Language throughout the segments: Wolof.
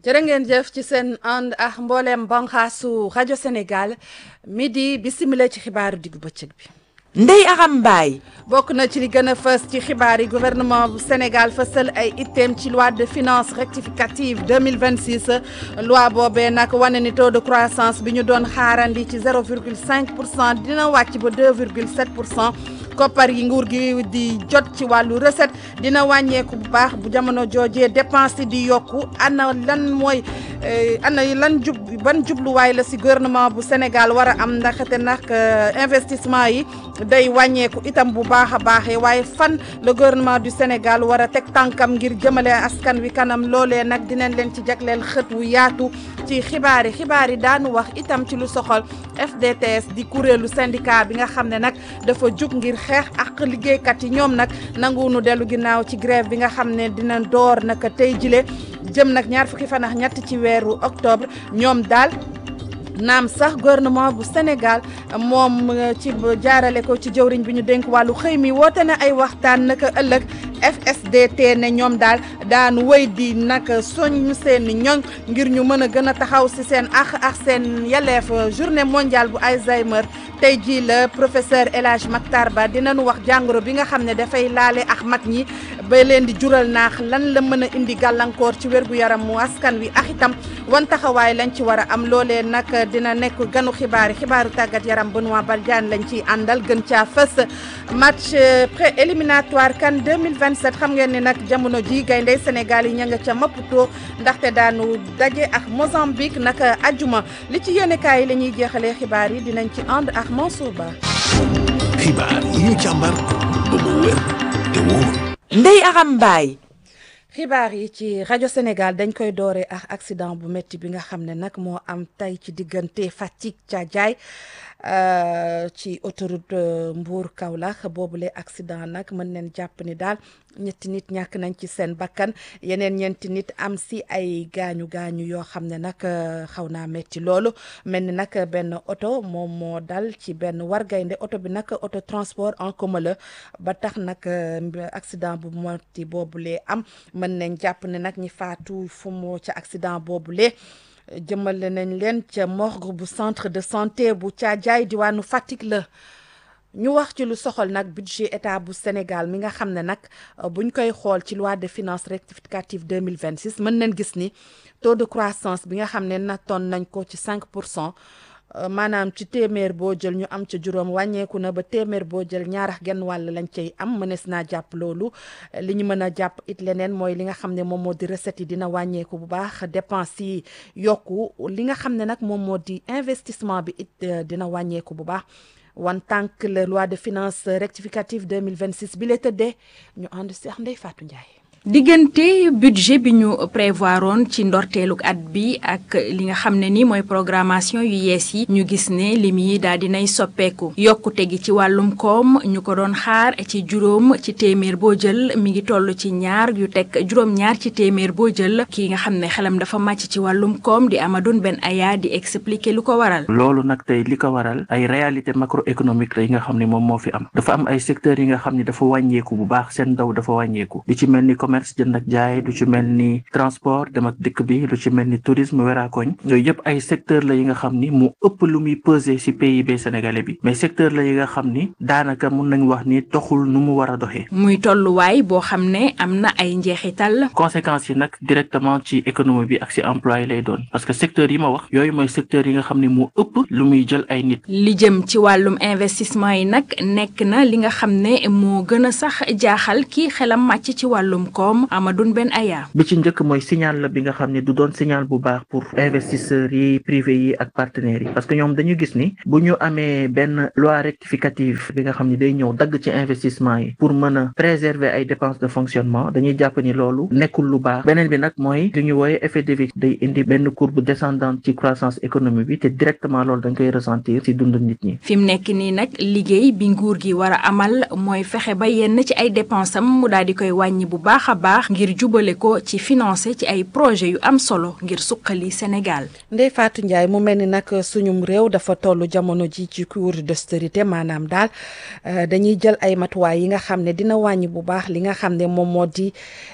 jërë ngeen jëf ci seen ànd ak mbooleem banxaasu rajo Sénégal midi bisimila ci xibaaru diggu bëccëg bi. Ndeye Aram Mbaye bokk na ci li gën a fës ci xibaar yi gouvernement bu Sénégal fësal ay itteem ci loi de finances rectificative 2026 loi boobee nag wane ni taux de croissance bi ñu doon xaarandi ci 0,5 pour cent dina wàcc ba 2,7 pour cent koppar yi nguur gi di jot ci wàllu recette dina wàññeeku bu baax bu jamono joojee dépense yi di yokku ana lan mooy ana lan jub ban jubluwaay la si gouvernement bu Sénégal war a am ndaxte nag investissement yi day wàññeeku itam bu baax a baaxee waaye fan le gouvernement du Sénégal war a teg tànkam ngir jëmale askan wi kanam loolee nag dinañ leen ci jagleel xët wu yaatu ci xibaar yi xibaar yi daanu wax itam ci lu soxal FDTS di kuréelu syndicat bi nga xam ne nag dafa jug ngir xeex ak liggéeykat yi ñoom nag nanguwunu dellu ginnaaw ci grève bi nga xam ne dina door naka tey jile jëm nag ñaar fukki fan ak ñett ci weeru octobre ñoom daal naam sax gouvernement bu Sénégal moom ci jaarale ko ci jëwriñ bi ñu dénk wàllu xëy mi woote na ay waxtaan naka ëllëg FSDT ne ñoom daal daan wéy di nag soñ seen ñoñ ngir ñu mën a gën a taxaw si seen ax ak seen yelleef journée mondiale bu Alzheimer tey jii la professeur El Hadj Mactar Ba dinañu wax jàngoro bi nga xam ne dafay laale ak mag ñi ba leen di jural naax lan la mën a indi gàllankoor ci wérgu yaram mu askan wi ak itam wan taxawaay lañ ci war a am loolee nag dina nekk ganu xibaar yi xibaaru tàggat yaram Benoît Badiane lañ ciy àndal gën caa fës match pré éliminatoire CAN 2027 xam ngeen ni nag jamono ji gayndey Sénégal yi ña nga ca Maputo ndaxte daanu daje ak Mozambique naka ajuma li ci yéenekaay yi la ñuy jeexalee xibaar yi dinañ ci ànd ak Mansour Ba. xibaar yi ñu càmbar ba mu wér te wóor. Ndeye Aram Mbaye xibaar yi ci rajo Sénégal dañ koy dooree ak accident bu métti bi nga xam ne nag moo am tey ci diggante Fatick Thiadiaye ci autoroute Mbour Kaolack boobule accident nag mën neen jàpp ni daal ñetti nit ñàkk nañ ci seen bakkan yeneen ñeenti nit am si ay gaañu gaañu yoo xam ne nag xaw naa métti loolu mel ni nag benn oto moom moo dal ci benn wargaynde oto bi nag auto transport en commun la ba tax nag accident bu métti boobule am mën nañ jàpp ne nag ñi faatu fu mu ca accident boobule. jëmale nañ leen ca morgue bu centre de santé bu Thiadiaye diwaanu Fatick la ñu wax ci lu soxal nag budget état bu Sénégal mi nga xam ne nag buñ koy xool ci loi de finances rectificative 2026 mën nañ gis ni taux de croissance bi nga xam ne nattoon nañ ko ci 5 pour cent maanaam ci téeméer boo jël ñu am ca juróom wàññeeku na ba téeméer boo jël ñaar ak genn wàll lañ cay am mënees naa jàpp loolu li ñu mën a jàpp it leneen mooy li nga xam ne moom moo di recette yi dina wàññeeku bu baax dépense yi yokku li nga xam ne nag moom moo di investissement bi it dina wàññeeku bu baax wan tànk la loi de finances rectificative 2026 bi la tëddee ñu ànd seex Ndeye Fatou Ndiaye. diggante budget bi ñu prévoiroon ci ndorteeluk at bi ak li nga xam ne ni mooy programmation yu yees yi ñu gis ne lim yi daal dinay soppeeku yokkute gi ci wàllum koom ñu ko doon xaar ci juróom ci téeméer boo jël mi ngi toll ci ñaar yu teg juróom-ñaar ci téeméer boo jël kii nga xam ne xelam dafa màcc ci wàllum koom di Amadou Ben Aya di expliquer lu ko waral. loolu nag tey li ko waral ay réalité macroéconomique la yi nga xam ne moom moo fi am dafa am ay secteurs yi nga xam ne dafa wàññeeku bu baax seen ndaw dafa wàññeeku li ci mel ni commerce jënd ak jaay lu ci mel ni transport dem ak dëkk bi lu ci mel ni tourisme weraakoñ yooyu yëpp ay secteur la yi nga xam ni mu ëpp lu muy peser ci PIB sénégalais bi mais secteur la yi nga xam ni daanaka mun nañ wax ni doxul nu mu war a doxee muy tolluwaay boo xam ne am na ay njeexital conséquences yi nag directement ci économie bi ak ci emploi yi lay doon parce que secteur yi ma wax yooyu mooy secteur yi nga xam ni mu ëpp lu muy jël ay nit li jëm ci wàllum investissement yi nag nekk na li nga xam ne moo gën a sax jaaxal kii xelam màcc ci wàllum koom Amadou Ben Aya bi ci njëkk mooy signal la bi nga xam ne du doon signal bu baax pour investisseurs yi privé yi ak partenaires yi parce que ñoom dañu gis ni bu ñu amee benn loi rectificative bi nga xam ne day ñëw dagg ci investissement yi pour mën a préserver ay dépenses de fonctionnement dañuy jàpp ni loolu nekkul lu baax beneen bi nag mooy li ñu wooye effet de vique day indi benn courbe descendante ci croissance économique bi te directement loolu dañ koy ressentir ci dund nit ñi. fi mu nekk nii nag liggéey bi nguur gi war a amal mooy fexe ba yenn ci ay dépensam mu daal di koy wàññi bu baax a a baax ngir jubale ko ci financé ci ay projet yu am solo ngir suqali Sénégal. Ndeye Fatou Ndiaye mu mel ni nag suñum réew dafa toll jamono ji ci cours d'austérité maanaam daal dañuy jël ay matuwaay yi nga xam ne dina wàññi bu baax li nga xam ne moom moo di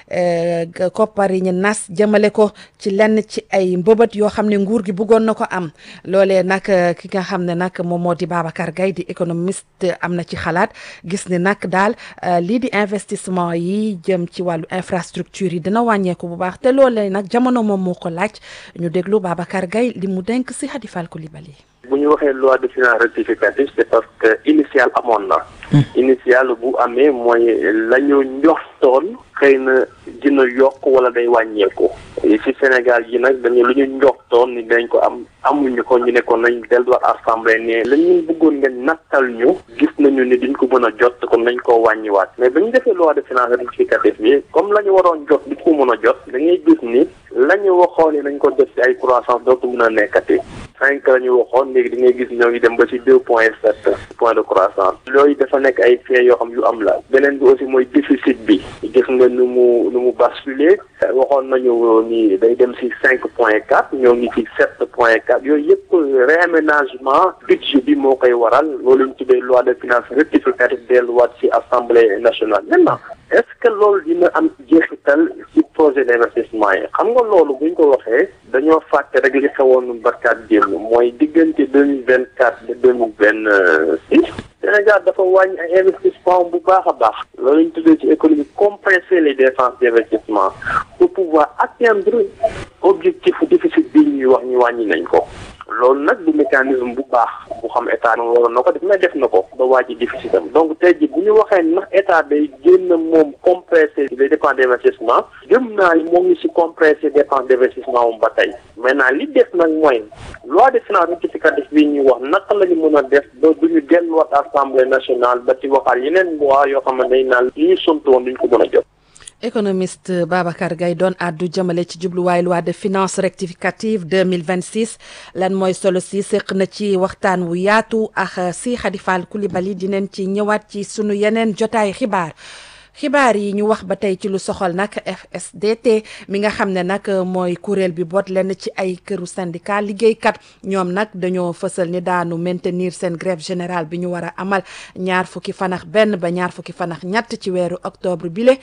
koppar yi ñu nas jëmale ko ci lenn ci ay mbëbët yoo xam ne nguur gi bëggoon na ko am loolee nag ki nga xam ne nag moom moo di Babacar Gaye di économiste am na ci xalaat gis ni nag daal lii di investissement yi jëm ci wàllu infrastructure yi dina wàññeeku bu baax te loolee nag jamono moom moo ko laaj ñu déglu Babacar Gaye li mu denk si Khady Fall Coulibaly bu ñu waxee loi de finances rectificative c'est parce que initial amoon na initial bu amee mooy la ñu njoxtoon xëy na dina yokk wala day wàññeeku ci Sénégal yi nag dañu lu ñu njoxtoon ni dañ ko am amuñu ko ñu ne ko nañ delluwaat assemblée ne la ñu bëggoon ngeen nattal ñu gis nañu ni duñ ko mën a jot kon nañ koo wàññiwaat mais ba ñu defee loi de finances rectificative bi comme la ñu waroon jot di ko mën a jot da ngay gis ni la ñu waxoon ni nañ ko def ci ay croissance dootu mën a nekkati cinq la ñu waxoon léegi di ngay gis ñoo ngi dem ba ci deux point sept point de croissance yooyu dafa nekk ay faits yoo xam yu am la beneen bi aussi mooy déficit bi gis nga nu mu nu mu basculer waxoon nañu ni day dem ci cinq point quatre ñoo ngi ci sept point quatre yooyu yëpp réaménagement budget bi moo koy waral loolu ñu tuddee loi de finances rectificative delluwaat ci assemblée nationale maintenant est-ce que loolu dina am jeexital ci projet d'investissement yi xam nga loolu buñ ko waxee dañoo fàtte rek li xewoon barkaat démb mooy diggante deux mille vingt quatre ba deux mille vingt six Sénégal dafa wàññi ay investissement bu baax a baax loolu ñu tuddee ci économie compresser les dépenses d'investissement pour pouvoir atteindre objectif déficit bi ñuy wax ñu wàññi nañ ko loolu nag du mécanisme bu baax bu xam état na waroon na ko def mais def na ko ba wàññi déficit am donc tey ji bu ñu waxee ndax état day génn moom compresser les dépenses d'investissement gëm naa ni moo ngi ci compresser dépenses d'investissement moom ba tey maintenant li def nag mooy loi de finances rectificative bi ñuy wax naka la ñu mën a def ba du ñu delluwaat assemblée nationale ba ci waxaat yeneen loi yoo xam ne day naan li ñu sontoon duñ ko mën a jot économiste Babacar Gaye doon àddu jëmale ci jubluwaay loi de finances rectificative 2026 lan mooy solo si séq na ci waxtaan wu yaatu ak si Khady Fall Coulibaly dinañ ci ñëwaat ci sunu yeneen jotaay xibaar xibaar yi ñu wax ba tey ci lu soxal nag FSDT mi nga xam ne nag mooy kuréel bi boot lenn ci ay këru syndicat liggéeykat ñoom nag dañoo fësal ni daanu maintenir seen grève générale bi ñu war a amal ñaar fukki fanax benn ba ñaar fukki fanax ñett ci weeru octobre bile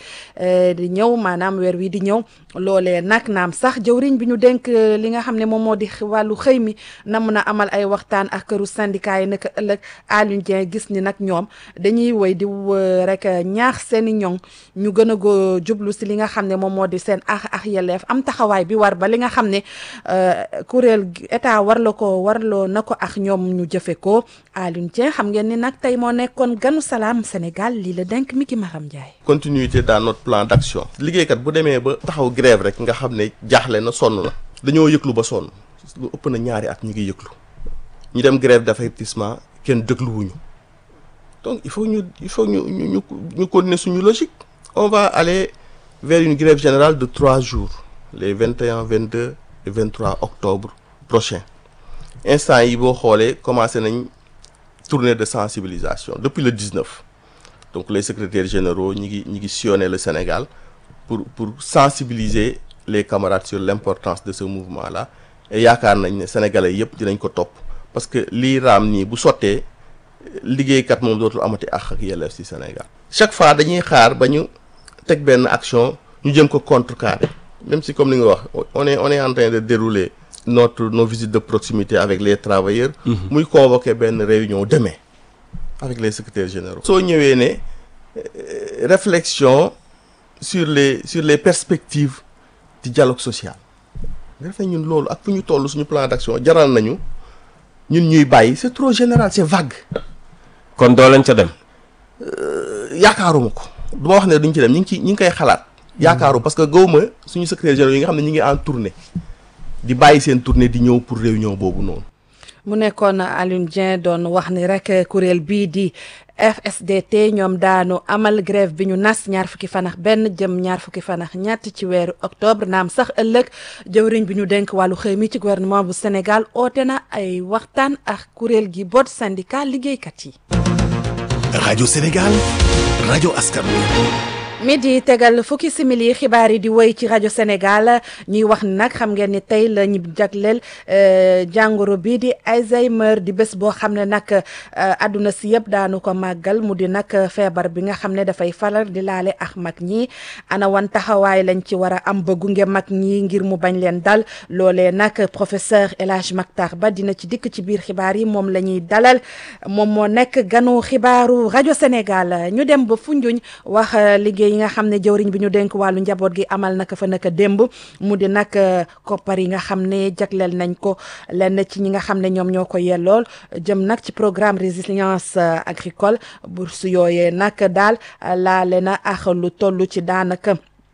di ñëw maanaam weer wi di ñëw loolee nag naam sax jëwriñ bi ñu dénk li nga xam ne moom moo di wàllu xëy mi na mun a amal ay waxtaan ak këru syndicat yi naka ëllëg Alioune Dieng gis ni nag ñoom dañuy woy di rek ñaax seeni ñoŋ ñu gën a go jublu si li nga xam ne moom moo di seen ax ak yelleef am taxawaay bi war ba li nga xam ne kuréel état war la ko warloo na ko ak ñoom ñu jëfe ko Alioune Dieng xam ngeen ni nag tey moo nekkoon ganu salaam Sénégal lii la denk mi ki Maram Ndiaye. continuité dans notre plan d'action liggéeykat bu demee ba taxaw grève rek nga xam ne jaaxle na sonn na dañoo yëglu ba sonn lu ëpp na ñaari at ñu ngi yëglu ñu dem grève d'avertissement kenn dégluwuñu donc il faut ñu il faut ñu ñu ñu ñu continuer suñu logique on va aller vers une grève générale de trois jours les vingt et un vingt deux et vingt trois octobre prochain instant yi boo xoolee commencé nañ tournée de sensibilisation depuis le 19 donc les secrétaires généraux ñi ngi ñi ngi sillonner le Sénégal pour pour sensibiliser les camarades sur l'importance de ce mouvement là et yaakaar nañ ne sénégalais yépp dinañ ko topp parce que lii raam nii bu sottee liggéeykat moom dootul amati àq ak yelleef ci Sénégal chaque fois dañuy xaar ba ñu teg benn action ñu jëm ko contrecarrer même si comme li nga wax on est on est en train de dérouler notre nos visites de proximité avec les travailleurs muy convoquer benn réunion demain avec les secrétaires généraux soo ñëwee ne réflexion sur les sur les perspectives du dialogue social nga def ñun loolu ak fu ñu toll suñu plan d'action jaral nañu ñun ñuy bàyyi c'est trop général c'est vague kon doo leen ca dem yaakaaruma ko du ma wax ne duñ ci dem ñu ngi ci ñu ngi koy xalaat yaakaaru parce que gawma suñu secrétaire général yi nga xam ne ñu ngi en tournée di bàyyi seen tournée di ñëw pour réunion boobu noonu mu nekkoon Alioune Dieng doon wax ni rek kuréel bii di FSDT ñoom daanu amal grève bi ñu nas ñaar fukki fanax benn jëm ñaar fukki fanax ñett ci weeru octobre naam sax ëllëg jëwriñ bi ñu denk wàllu xëy mi ci gouvernement bu Sénégal oote na ay waxtaan ak kuréel gi boot syndicat liggéeykat yi. rajo Sénégal rajo askan wi midi tegal fukki simili xibaar yi di woy ci rajo Sénégal ñuy wax ni nag xam ngeen ni tey la ñu jagleel jàngoro bii di Alzheimer di bés boo xam ne nag àdduna si yëpp daanu ko màggal mu di nag feebar bi nga xam ne dafay faral di laale ak mag ñi ana wan taxawaay lañ ci war a am ba gunge mag ñi ngir mu bañ leen dal loolee nag professeur El Hadj Mactar Ba dina ci dikk ci biir xibaar yi moom la ñuy dalal moom moo nekk ganu xibaaru rajo Sénégal ñu dem ba Foundiougne wax liggéey yi nga xam ne jëwriñ bi ñu dénk wàllu njaboot gi amal naka fa naka démb mu di nag koppar yi nga xam ne jagleel nañ ko lenn ci ñi nga xam ne ñoom ñoo ko yellool jëm nag ci programme résilience agricole bourse yooyee nag daal laale na ak lu toll ci daanaka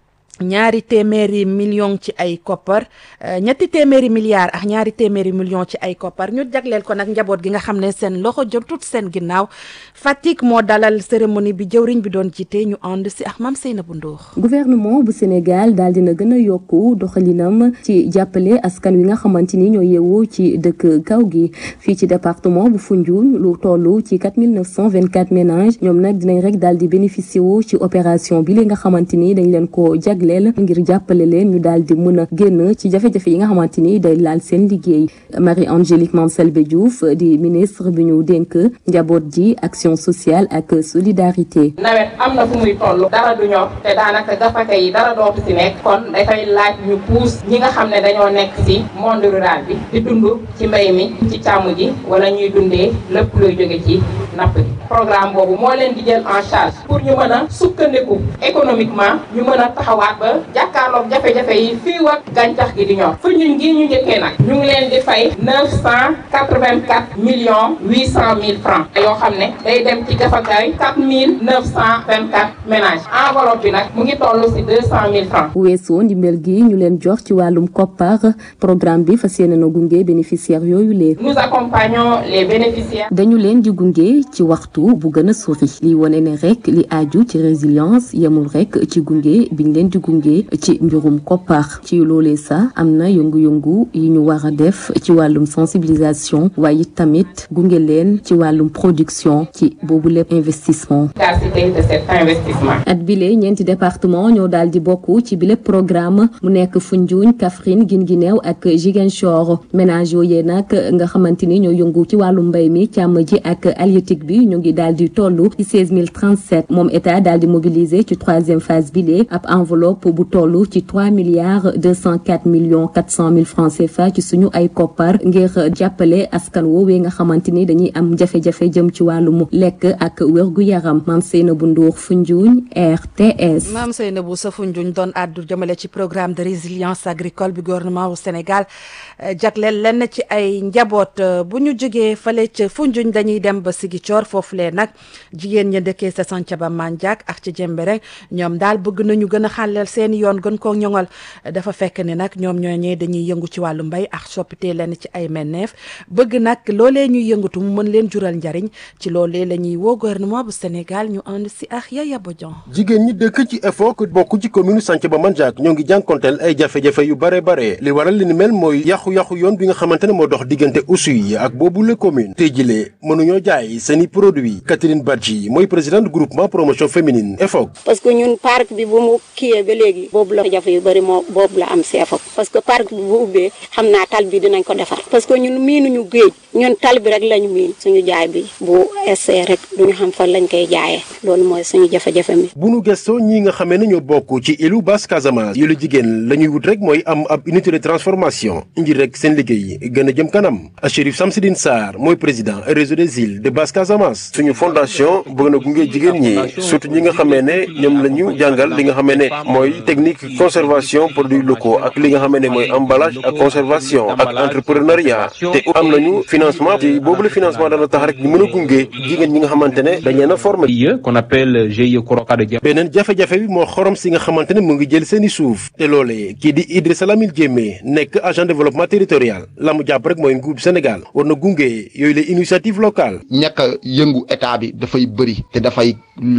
ñaari téeméeri million ci ay koppar ñetti téeméeri milliards ak ñaari téeméeri million ci ay koppar ñu jagleel ko nag njaboot gi nga xam ne seen loxo jotut seen ginnaaw Fatick moo dalal cérémonie bi jëwriñ bi doon jiite ñu ànd si ak Mame Seynabou Ndour gouvernement bu Sénégal daal dina gën a yokku doxalinam ci jàppale askan wi nga xamante ni ñoo yeewoo ci dëkk kaw gi fii ci département bu Foundiougne lu toll ci 4924 ménages ñoom nag dinañ rek daal di bénéficier wu ci opération bi li nga xamante ni dañ leen ko jag leel ngir jàppale leen ñu daal di mën a génn ci jafe-jafe yi nga xamante ni day laal seen liggéey Marie Angélique Mame Selbé Diouf di ministre bi ñu dénk njaboot ji action sociale ak solidarité nawet am na fu muy toll dara du ñor te daanaka gafaka yi dara dootu si nekk kon dafay laaj ñu puus ñi nga xam ne dañoo nekk si monde rural bi di dund ci mbay mi ci càmm ji wala ñuy dundee lépp luy jóge ci napp gi programme boobu moo leen di jël en charge pour ñu mën a sukkandiku économiquement ñu mën a taxawaat ba jàkkaarloog jafe-jafe yi fii ak gàncax gi di ñor fu ñun gii ñu njëkkee nag ñu ngi leen di fay neuf cent quatre-vingt-quatre millions huit cent mille francs yoo xam ne day dem ci gafakaay quatre mille neuf cent vingt-quatre ménages enveloppe bi nag mu ngi toll si deux cent mille francs weesoo ndimbal gi ñu leen jox ci wàllum koppar programme bi fas yéene na gunge bénéficiaires yooyu lee nous accompagnons les bénéficiaires dañu leen di gunge ci waxtu bu gën a sori li wone ne rek li aju ci résilience yemul rek ci gunge biñ leen di gunge ci mbirum koppar ci loolee sax am na yëngu-yëngu yi ñu war a def ci wàllum sensibilisation waaye tamit gunge leen ci wàllum production ci boobu lépp investissement. efficacité de cet investissement. at bile ñeenti département ñoo daal di bokk ci bile programme mu nekk Foundiougne Kaffrine Guinguinéo ak Ziguinchor ménage yooyee nag nga xamante ni ñoo yëngu ci wàllum mbay mi càmm ji ak halieutique bi ñu ngi daal di toll ci seize mille trente sept moom état daal di mobiliser ci troisième phase bile ab enveloppe bu toll ci trois milliards deux cent quatre millions quatre cent mille francs CFA ci suñu ay koppar ngir jàppale askan woowee nga xamante ni dañuy am jafe-jafe jëm ci wàllum lekk ak wérgu yaram Mame Seynabou Ndour Foundiougne RTS. Mame Seynabou sa Foundiougne doon àddu jëmale ci programme de résilience agricole bi gouvernement wu Sénégal jagleel lenn ci ay njaboot bu ñu jógee fale ca Foundiougne dañuy dem ba Ziguinchor foofulee nag jigéen ña dëkkee sa Santhiaba Mandiack ak ci Jembereng ñoom daal bëgg nañu gën a xàlleel seeni yoon gën koo ñoŋal dafa fekk ni nag ñoom ñooñee dañuy yëngu ci wàllu mbay ak soppitee lenn ci ay menneef bëgg nag loolee ñuy yëngatu mu mën leen jural njariñ ci loolee la ñuy woo gouvernement bu Sénégal ñu ànd si ak Yaya Bodian jigéen ñi dëkk ci EFOC bokk ci commune Santhiaba Mandiack ñoo ngi jànkonteel ay jafe-jafe yu bare bare li waral li ni mel mooy yàqu-yàqu yoon bi nga xamante ne moo dox diggante Oussouye ak boobu la commune tey jilee mënuñoo jaay seeni produit Catherine Badji mooy présidente groupement promotion féminine EFOC parce que ñun parc bi bu mu kiyee ba léegi boobu la jafe yu bëri moo boobu la am si EFOC parce que parc bi bu ubbee xam naa tal bi dinañ ko defar parce que ñun miinuñu géej ñun tal bi rek lañu miin suñu jaay bi bu essee rek duñu xam fan lañ koy jaayee loolu mooy suñu jafe-jafe mi bu nu gëstoo ñi nga xamee ne ñoo bokk ci ilu Basse Casamance yu la jigéen la ñuy wut rek mooy am ab unité de transformation ngir rek seen liggéey gën a jëm kanam Chérif Samsidine Sarr mooy président réseau des îles de Basse Casamance suñu fondation bëgg na gunge jigéen ñi surtout ñi nga xamee ne ñoom la ñu jàngal li nga xamee ne mooy technique conservation produits locaux ak li nga xamee ne mooy emballage ak conservation ak entrepreneuriat te am nañu financement te boobu la financement dana tax rek ñu mën a gunge jigéen ñi nga xamante ne dañ leen a formé qu'on appelle GIE Koroka de beneen jafe-jafe bi moo xorom si nga xamante ne mu ngi jël seeni suuf te loolee kii di Idrissa Lamine Diémé nekk agent développement territorial la mu jàpp rek mooy nguur Sénégal war na gunge yooyu la initiative locale ñàkk a yëngu état bi dafay bëri te dafay lor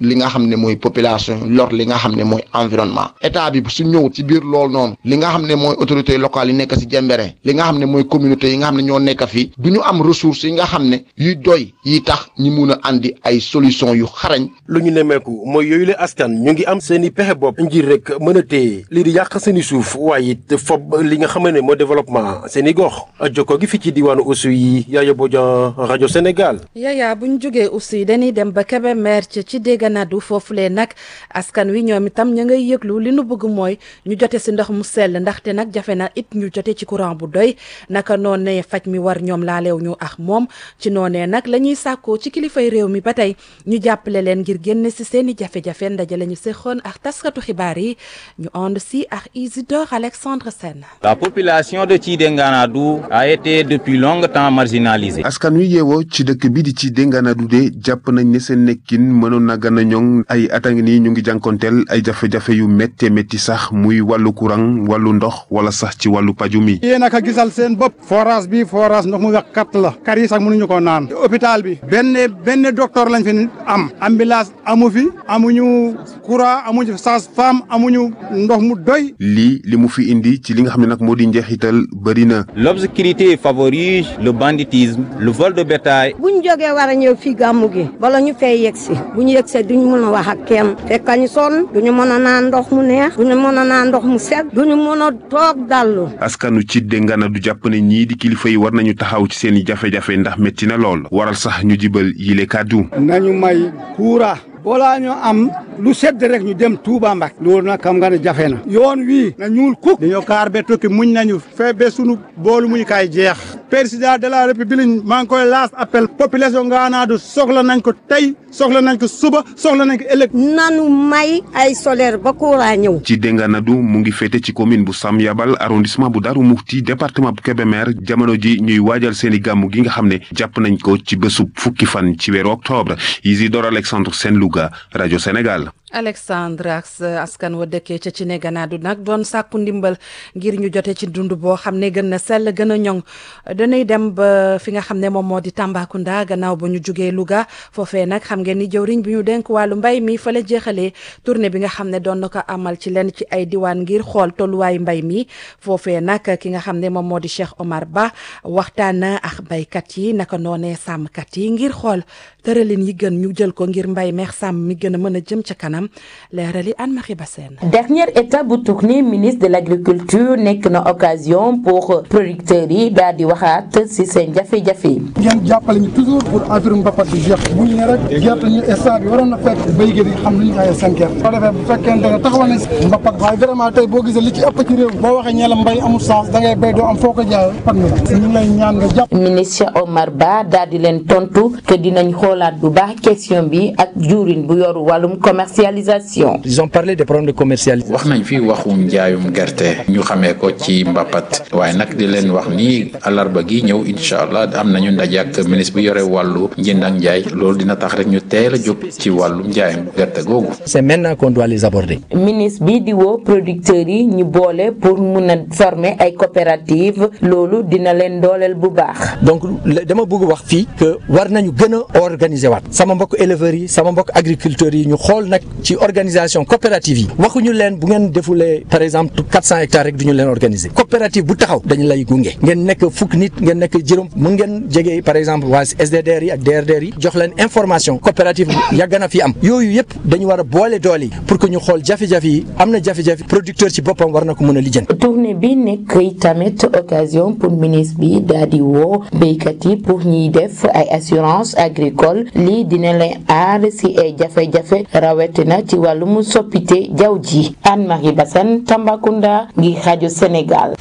li nga xam ne mooy population lor li nga xam ne mooy environnement état bi su ñëw ci biir loolu noonu li nga xam ne mooy autorités locales yi nekk si Jembere li nga xam ne mooy communauté yi nga xam ne ñoo nekk fii du ñu am ressources yi nga xam ne yuy doy yi tax ñi mun a andi ay solution yu xarañ lu ñu nemmeeku mooy yooyu la askan ñu ngi am seen i pexe bopp ngir rek mën a téye lii di yàq seen i suuf waaye it fob li nga xam ne mooy développement seen i gox jokko gi fi ci diwaanu Oussou yi Yaya Bodian rajo Sénégal. yaya bu ñu jógee aussi dañuy dem ba Kébémer ci ci Dégganadu foofulee nag askan wi ñoom itam ña ngay yëglu li nu bëgg mooy ñu jote si ndox mu sell ndaxte nag jafe na it ñu jote ci courant bu doy naka noonee faj mi war ñoom laaleew ñu ak moom ci noonee nag la ñuy sàkkoo ci kilifay réew mi ba tey ñu jàppale leen ngir génn si seen i jafe-jafe ndaje la ñu séqoon ak taskatu xibaar yi ñu ànd si ak Isidore Alexandre Sène. La population de Tchidenganaadou a été depuis longtemps marginalisée. askan wi yeewoo ci dëkk bi di ci Denganaadu de jàpp nañ ne seen nekkin mënoon na gën a ñoŋ ay at a ngi nii ñu ngi jànkonteel ay jafe-jafe yu méttee métti sax muy wàllu courant wàllu ndox wala sax ci wàllu paju mi. yéen a ka gisal seen bopp forage bi forage ndox mu wex kat la kar yi sax mënuñu ko naan hôpital bi benn benn docteur lañ fi am ambulance amu fi amuñu courant amuñu sage-femme amuñu ndox mu doy. lii li mu fi indi ci li nga xam ne nag moo di njeexital bëri na. L'obscurité favorise le banditisme, le vol de bétail. bu ñu jógee war a ñëw fii gàmmu gi bala ñu fay yegsi bu ñu yegsee duñu mën a wax ak kenn fekka ñu sonn duñu mën a naan ndox mu neex duñu mën a naan ndox mu set duñu mën a toog dallu. askanu ci Denganaadu jàpp ne ñii di kilifa yi war nañu taxaw ci seen i jafe-jafe ndax métti na lool waral sax ñu jibal yile kàddu. nañu may kuura balaa ñu am lu sedd rek ñu dem Touba Mbacke loolu nag xam nga ne jafe na yoon wii na ñuul kuk dañoo kaar be tokki muñ nañu fee be sunu boolu muñ kaay jeex président de la république maa ngi koy laas appel population Nganaadu soxla nañ ko tey soxla nañ ko suba soxla nañ ko ëllëg nanu may ay solaire ba courant ñëw ci Denganaadu mu ngi féete ci commune bu Sam Yabal arrondissement bu Darou Mouhty département bu Kébémer jamono ji ñuy waajal seeni gàmmu gi nga xam ne jàpp nañ ko ci bésub fukki fan ci weeru octobre Isidore Alexandre Sène Louga rajo Sénégal. Alexandre ak askan wa dëkkee ca ci ne ganaadu nag doon sàkku ndimbal ngir ñu jote ci dund boo xam ne gën na sell gën a ñoŋ dañuy dem ba fi nga xam ne moom moo di Tambacounda gannaaw ba ñu jugee Louga foofee nag xam ngeen ni jëwriñ bi ñu denk wàllu mbay mi fa la jeexalee tournée bi nga xam ne doon na ko amal ci lenn ci ay diwaan ngir xool tolluwaayu mbay mi foofee nag ki nga xam ne moom moo di Cheikh Omar Ba waxtaan ak baykat yi naka noonee sàmmkat yi ngir xool tëralin yi gën ñu jël ko ngir mbay meex sàmm mi gën a mën a jëm ca kanam leerali Anne-Marie Bassène dernière étape bu tournée ministre de l' agriculture nekk na occasion pour producteurs yi daal di waxaat si seen jafe-jafe. ngeen jàppale ñu toujours pour affaire mbapat bi jeex bu ñu ne rek gerte ñu instant bi waroon na fekk béykat yi xam lu ñu jaayee seen gerte. boo defee bu fekkente ne taxawal nañ si mbapat waaye vraiment tey boo gisee li ci ëpp ci réew boo waxee ñeela mbay amul sens da ngay béy doo am foo ko jaayee pat mi la ñu ngi lay ñaan nga jàpp. ministre Omar Ba daal di leen tontu que dinañ xoolaat bu baax question bi ak jurin bu yoru wàllum commercialisation. ils ont parlé des problèmes de commercialisation. wax nañ fi waxu njaayum gerte ñu xamee ko ci mbapat waaye nag di leen wax ni alarba gi ñëw incha allah am nañu ndaje ak ministre bi yore wàllu njënd ak njaay loolu dina tax rek ñu teel a jóg ci wàllu njaayum gerte googu. c'est maintenant qu'on doit les aborder. ministre bi di woo producteurs yi ñu boole pour mun a former ay coopératives loolu dina leen dooleel bu baax. donc dama bëgg wax fii que war nañu gën a organiser waat sama mbokk éleveurs yi sama mbokk agriculteurs yi ñu xool nag ci organisation coopérative yi waxuñu leen bu ngeen defulee par exemple 400 hectares rek du ñu leen organiser coopérative bu taxaw dañu lay gunge ngeen nekk fukk nit ngeen nekk juróom mun ngeen jege par exemple waa SDDR yi ak DRDR yi jox leen information coopérative yàgg na fi am yooyu yëpp dañu war a boole doole yi pour que ñu xool jafe-jafe yi am na jafe-jafe producteur ci boppam war na ko mën a lijjanti. tournée bi nekk tamit occasion pour ministre bi daal di woo béykat yi pour ñuy def ay assurance agricole lii dina leen aar si ay jafe-jafe rawatina ci wàllum soppite jaww ji Anne-Marie Bassène Tambacounda ngi rajo Sénégal.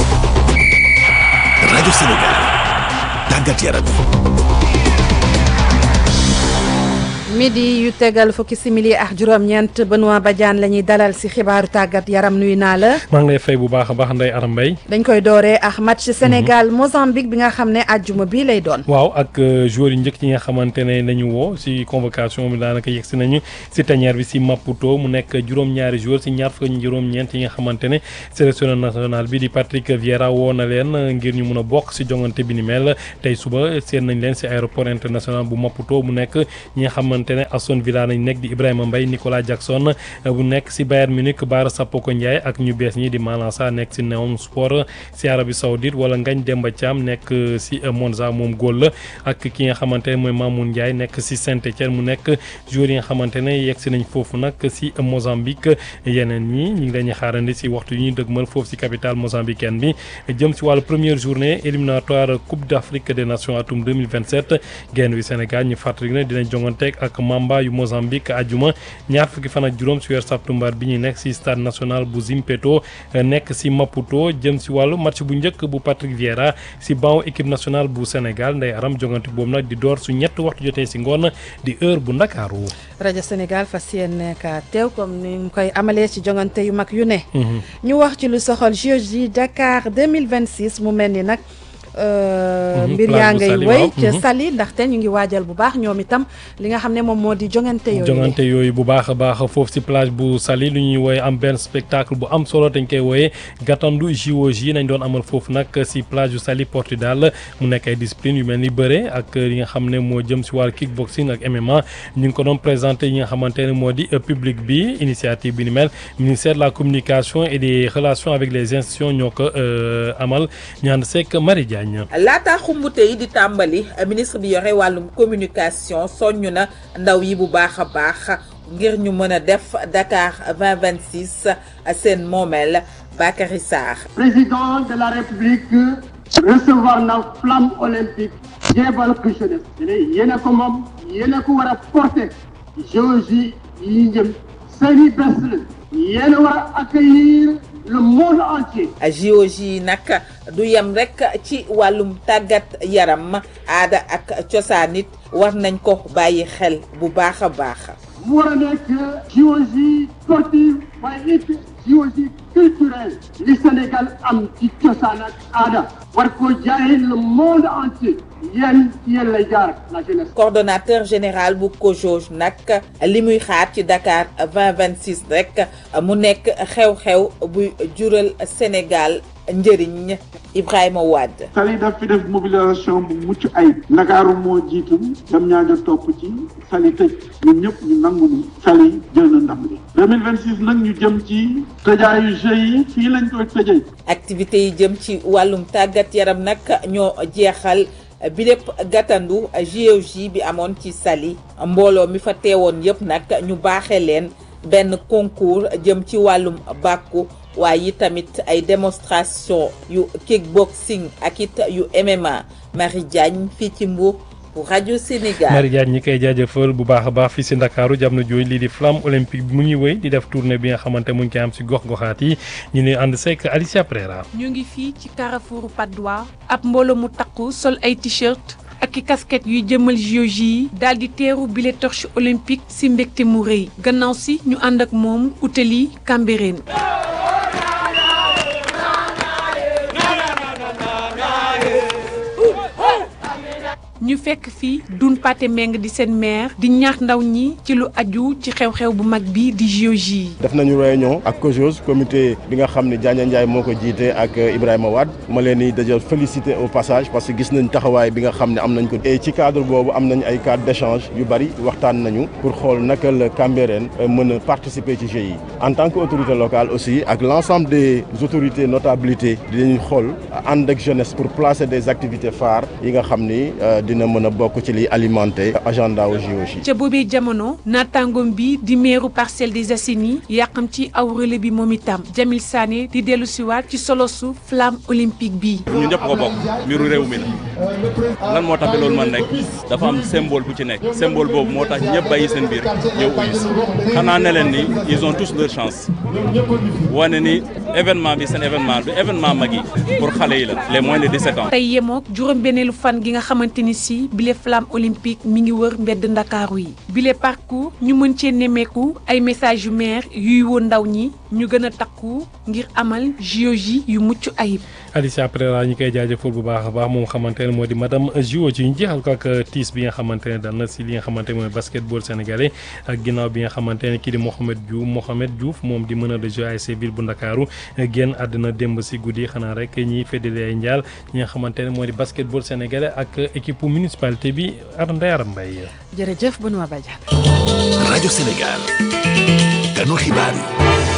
rajo Sénégal tàggat yaram. midi yu tegal fukki simili ak juróom-ñeent Benoît Badiane la ñuy dalal si xibaaru tàggat yaram nuyu naa la. maa ngi lay fay bu baax a baax Ndeye Aram Mbaye. dañ koy dooree ak match Sénégal Mozambique bi nga xam ne àjjuma bii lay doon. waaw ak joueurs yu njëkk yi nga xamante ne nañu woo si convocation bi daanaka yegg si nañu si tanière bi si Maputo mu nekk juróom-ñaari joueurs si ñaar fukki juróom-ñeent yi nga xamante ne sélection nationale bi di Patrick Vieira woo na leen ngir ñu mun a bokk si jongante bi ni mel tey suba seen nañ leen si aéroport international bu Maputo mu nekk ñi nga xamante xamante ne Aston Villa nañ nekk di Ibrahima Mbaye Nicolas Jackson bu nekk si Bayern Munich Bara Sapoko Ndiaye ak ñu bees ñi di Malang Sarr nekk si Neom Sport si Arabie Saoudite wala Ngagne Demba Thiam nekk si Monza moom góol la ak ki nga xamante ne mooy Mamoun Ndiaye nekk si Saint-Étienne mu nekk joueur yi nga xamante ne yegg si nañ foofu nag si Mozambique yeneen ñi ñu ngi leen di xaarandi si waxtu yi ñuy dëgmal foofu si capitale mozambicaine bi jëm si wàllu première journée éliminatoire Coupe d'Afrique des Nations atum 2027 genn wi Sénégal ñu fàttali ne dinañ jonganteeg ak Mamba yu Mozambique ajuma ñaar fukki fan ak juróom si weer septembre bi ñuy nekk si stade national bu Zimpeto nekk si Maputo jëm si wàllu match bu njëkk bu Patrick Vieira si banc équipe nationale bu Sénégal nday aram jongante boobu nag di door su ñett waxtu jotee si ngoon di heure bu Ndakaaru rajo Sénégal fas yéene ka teew comme ni mu koy amalee ci jongante yu mag yu ne. ñu wax ci lu soxal JOJ Dakar 2026 mu mel ni nag. mbir yaa ngay wéy ca Saly ndaxte ñu ngi waajal bu baax ñoom itam li nga xam ne moom moo di jongante yooyu jongante yooyu bu baax a baax foofu si plage bu Saly lu ñuy wooye am benn spectacle bu am solo dañ koy wooye gàttandu JOJ nañ doon amal foofu nag si plage bu Saly Portudal mu nekk ay discipline yu mel ni bëre ak li nga xam ne moo jëm si wàllu kickboxing ak MMA ñu ngi ko doon présenté yi nga xamante ne moo di public bi initiative bi ni mel ministère de la communication et des relations avec les institutions ñoo ko amal ñaan sekk Marie Diagne laata xumbute yi di tàmbali ministre bi yore wàllum communication soññ na ndaw yi bu baax a baax ngir ñu mën a def Dakar 2026 seen moomeel Bakary Sarr président de la république recevoir na flamme olympique jéebal ko jeunesse yéen a ko moom yéen a ko war a porter JOJ yi jëm seeni bés la yéen a war a accueillir le monde entier. JOJ yi nag du yem rek ci wàllum tàggat yaram aada ak cosaan it war nañ ko bàyyi xel bu baax a baax. mu war a nekk JOJ sportive waaye it JOJ culturel li Sénégal am ci cosaan ak aada war ko jaay le monde entier yéen yéen lay jaar la jeunesse. coordonnateur général bu COJOJ nag li muy xaar ci Dakar 2026 rek mu nekk xew-xew buy jural Sénégal njëriñ Ibrahima Wade. Saly daf fi def mobilisation bu mucc ayib. Ndakaaru moo jiitu dem ñaajo topp ci Saly tëj ñun ñëpp ñu nangu ni Saly jël na ndam li 2026 nag ñu jëm ci tëjaayu jeux yi fii lañ koy tëjee. activités yi jëm ci wàllum tàggat yaram nag ñoo jeexal. bi lépp gàttandu JOJ bi amoon ci Saly mbooloo mi fa teewoon yëpp nag ñu baaxee leen benn concours jëm ci wàllum bàkku waaye yi tamit ay démonstration yu kickboxing ak it yu MMA Marie Diagne fii ci Mbour pour rajo Sénégal. Marie Diagne ñi koy jaajëfal bu baax a baax fii si Ndakaaru jamono jooju lii di flamme olympique bi mu ngi wéy di def tournée bi nga xamante mu ngi koy am si gox-goxaat yi ñu ne ànd sekk Alicia Prera. ñu ngi fii ci Carrefour Patte d'Oie ab mbooloo mu takku sol ay t-shirt ak i casquette yuy jëmal JOJ yi daal di teeru bile torche olympique si mbégte mu rëy gannaaw si ñu ànd ak moom utali Cambérène. ñu fekk fii dun pate meng di seen maire di ñaax ndaw ñi ci lu aju ci xew-xew bu mag bi di JOJ yi def nañu réunion ak COJOS comité bi nga xam ne Diagne Ndiaye moo ko jiite ak Ibrahima Wade ma leen di déjà féliciter au passage parce que gis nañ taxawaay bi nga xam ne am nañ ko et ci cadre boobu am nañ ay cadre d'échange yu bari waxtaan nañu pour xool naka la Cambérène mën a participer ci jeux yi en tant que autorité locale aussi ak l'ensemble des autorités notabilités dinañ xool ànd ak jeunesse pour placer des activités phares yi nga xam ni dina mën a bokk ci liy alimenter agenda wu JOJ. ca boobee jamono naataangoom bi di meeru Parcelles des Assainies yàqam ci aw relais bi moom itam Jamil Sané di dellu siwaat ci solosu flamme olympique bi. ñun ñëpp ko bokk mbiru réew mi la lan moo tax ba loolu man nekk dafa am symbole bu ci nekk symbole boobu moo tax ñëpp bàyyi seen biir ñëw uyu si xanaa ne leen ni ils ont tous leur chance wane ni événement bi seen événement du événement mag yi pour xale yi la les moins de 17 ans. tey yemook juróom-benneelu fan gi nga xamante ni si bile flamme olympique mi ngi wër mbedd ndakaaru yi bile parcours ñu mën cee nemmeeku ay message yu maire yuy woon ndaw ñi ñu gën a takku ngir amal JOJ yu mucc ayib. Alicia Pereira ñu koy jaajëfal bu baax a baax moom xamante ne moo di madame Jio ci ñu jeexal ko ak tiis bi nga xamante ne dal na si li nga xamante ne mooy basketball sénégalais ak ginnaaw bi nga xamante ne kii di Mohamed Diouf Mohamed Diouf moom di meneur de jeu ASC Ville bu Ndakaaru génn àddina démb si guddi xanaa rek ñiy feddali ay njaal ñi nga xamante ne moo di basketball sénégalais ak équipe municipalité bi ar Ndeye Aram Mbaye jërëjëf Benoît Badiane. rajo Sénégal ganu xibaar yi.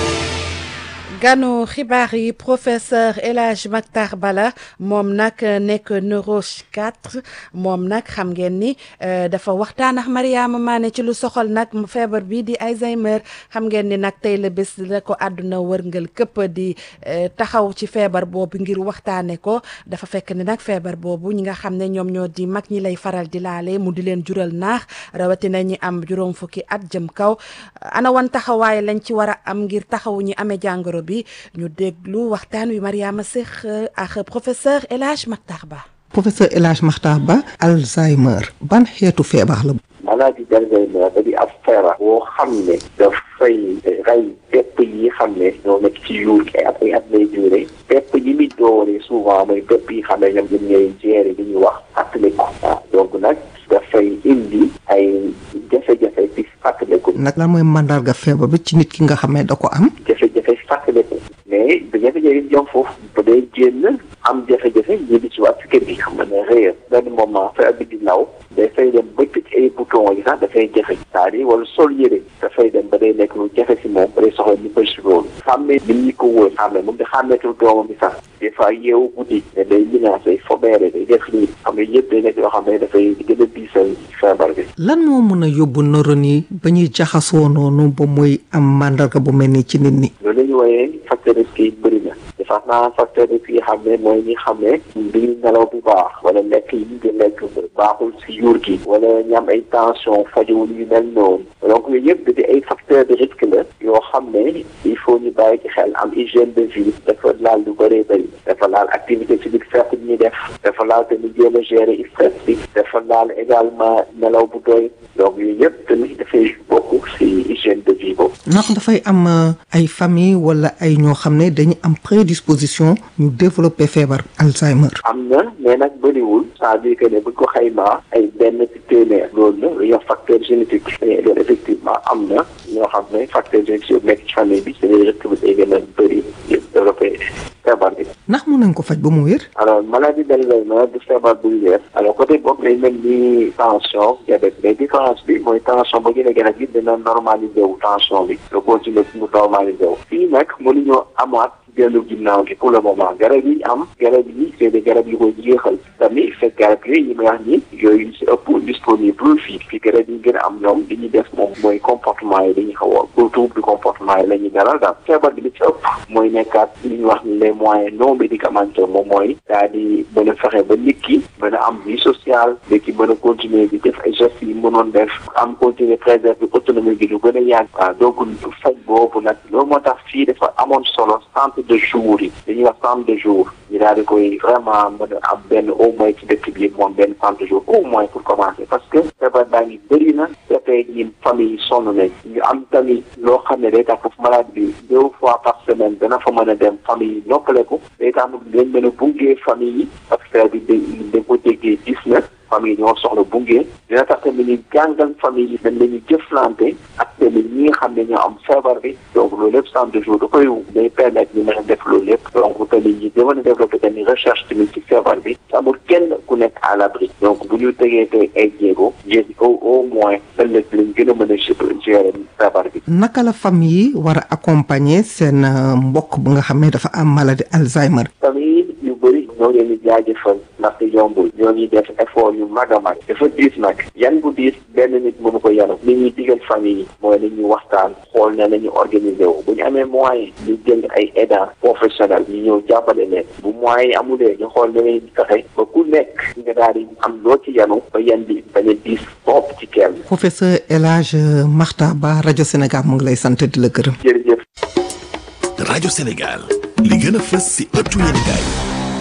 ganu xibaar yi professeur El Hadj Mactar Bala moom nag nekk neuropsychiatre moom nag xam ngeen ni dafa waxtaan ak Mariama Mané ci lu soxal nag feebar bi di Alzheimer xam ngeen ni nag tey la bés la ko àdduna wërngal këpp di taxaw ci feebar boobu ngir waxtaane ko dafa fekk ni nag feebar boobu ñi nga xam ne ñoom ñoo di mag ñi lay faral di laale mu di leen jural naax rawatina ñi am juróom fukki at jëm kaw ana wan taxawaay lañ ci war a am ngir taxaw ñi amee jàngoro bi ñu déglu waxtaan wi Mariama Seck ak professeur El Hadj Mactar Ba. professeur El Hadj Mactar Ba Alzheimer ban xeetu feebar la. maladie d'Alzheimer da di ab feebar boo xam ne dafay rey pepp yi xam ne ñoo nekk ci yuur gi ay at ay at lay duré pepp yi muy dooree souvent mooy pepp yi xam ne ñoom ñoom ñooy gérer li ñuy wax fàttaliku waaw donc nag dafay indi ay jafe-jafe ci fàttaliku. nag lan mooy mandarga feebar bi ci nit ki nga xam ne da ko am. jafe-jafe fàttaliku mais bu jafe-jafe yi jom foofu bu dee génn am jafe-jafe ñibbi ci waat ci kër gi xam nga ne réer benn moment feebar bi di law dafay dem ba tëj ay bouton yi sax dafay jafe c'est-à-dire wala sol yëre dafay dem ba day nekk lu jafe si moom ba day soxla ñu bëri si loolu xàmmee nit ñi ko wóor xàmmee moom di xàmmeetul doomam bi sax des fois yeewu guddi ne day menace day fobeere day def lii xam nga yëpp day nekk yoo xam ne dafay gën a diisal feebar bi lan moo mën a yóbbu neurones yi ba ñuy jaxasoo noonu ba muy am mandarga bu mel nii ci nit ñi. loolu la ñu wooyee facteur risque yi bëri na dafa naa facteur risque yi xam ne mooy ñi xam ne du ñu nelaw bu baax wala lekk yi ñu di lekk baaxul si yuur gi wala ñu am ay tension fajowul yu mel noonu donc yooyu yëpp da di ay facteur de risque la yoo xam ne il faut ñu bàyyi ci xel am hygiène de vie dafa laal lu bëree bëri dafa laal activité physique forte bi ñuy def dafa laal tamit jéem a gérer stress bi dafa laal également nelaw bu doy donc yooyu yëpp tamit dafay bokk si hygiène de vie boobu. ndax dafay am ay famille wala ay ñoo xam ne dañu am prédisposition ñu développer feebar Alzheimer. am na mais nag bëriwul c'est-à-dire que ne buñ ko xaymaa ay benn ci téeméer loolu la lu ñuy wax facteur génétique loolu effectivement am na ñoo xam ne facteur génétique yu nekk ci famille bi seen risque bi day gën a bëri développé feebar bi. ndax mën nañ ko faj ba mu wér. alors maladie d'Alzheimer du feebar buy wér alors côté boobu day mel ni tension diabète mais différence bi mooy tension ba gën a gën a gis dina normalisé wu tension bi nga continuer mu normalisé wu fii nag mënuñoo amaat dellu ginnaaw gi pour le moment garab yi am garab yi c'est des garab yu koy jeexal tamit fekk garab yi yi may wax ni yooyu si ëpp disponible fii fii garab yi gën a am ñoom li ñuy def moom mooy comportement yi dañuy xaw a pour trouble du comportement yi la ñuy dalal daal feebar bi li ci ëpp mooy nekkaat li ñuy wax ni les moyens non médicamenteux moom mooy daal di mën a fexe ba nit ki mën a am vie sociale nit ki mën a continuer di def ay gestes yi mënoon def am continuer préserver autonomie bi lu gën a yàgg waaw donc faj boobu nag loolu moo tax fii dafa amoon solo centre de jour yi dañuy wax centre de jour ñu daal di koy vraiment mën a am benn au moins ci dëkk bi moom benn centre de jour au moins pour commencer parce que feebar baa ngi bëri na dafay ñi famille yi sonn nañ ñu am tamit loo xam ne day tax foofu malade bi deux fois par semaine dana fa mën a dem famille yi noppaleku day tax dañ mën a bungee famille yi parce que bi da ko déggee gis na famille ñoo soxla bunge dina tax tamit ñu jàngal famille yi dañ lañu jëflante ak tamit ñi nga xam ne ñoo am feebar bi donc loolu lépp centre de jour da koy day permettre ñu mën a def loolu lépp donc tamit ñi dama a développé tamit recherche tamit ci feebar bi amul kenn ku nekk à l'abri donc bu ñu tegee tey ay jéego jéegi au au moins ëllëg lañ gën a mën a gérer feebar bi naka la famille yi war a accompagner seen mbokk bu nga xam ne dafa am maladie Alzheimer. famille yu bëri ñoo leen di jaajëfal ndaxte yombul ñoo ñuy def effort yu mag a mag dafa diis nag yan bu diis benn nit mënu ko yanu li ñuy digal famille yi mooy la ñuy waxtaan xool ne la ñu organiser wu bu ñu amee moyen ñu jël ay aidants professionnels ñu ñëw jàppale leen bu moyen yi amulee ñu xool ne lañuy fexe ba ku nekk nga daal di am loo ci yanu ba yan bi bañ a diis topp ci kenn professeur El Hadj Makhtar Ba rajo Sénégal mu ngi lay sant di la gërëm. jërëjëf. rajo Sénégal li gën a fës si ëttu yéenekaay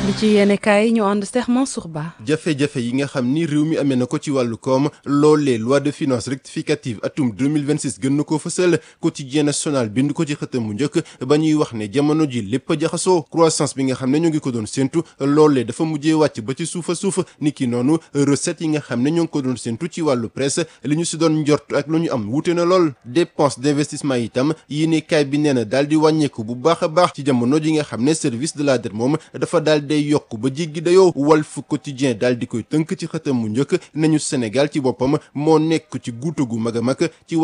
li ci yéene kaay ñu ànd Cheikh Mansour Ba. jafe-jafe yi nga xam ni réew mi amee na ko ci wàllu koom loolee loi de finances rectificative atum 2026 gën na koo fësal quotidien national bind ko ci xëtam mu njëkk ba ñuy wax ne jamono ji lépp a jaxasoo croissance bi nga xam ne ñoo ngi ko doon séntu loolee dafa mujjee wàcc ba ci suufa suuf ni ki noonu recette yi nga xam ne ñoo ngi ko doon séntu ci wàllu presse li ñu si doon njort ak lu ñu am wuute na lool dépense d'investissement itam yéene kaay bi nee na daal di wàññeeku bu baax a baax ci jamono ji nga xam ne service de la dette moom dafa daal day yokk ba jéggi dayoo Walf Quotidien daal di koy tënk ci xëtam mu njëkk nañu Sénégal ci boppam moo nekk ci guutu gu mag a mag ci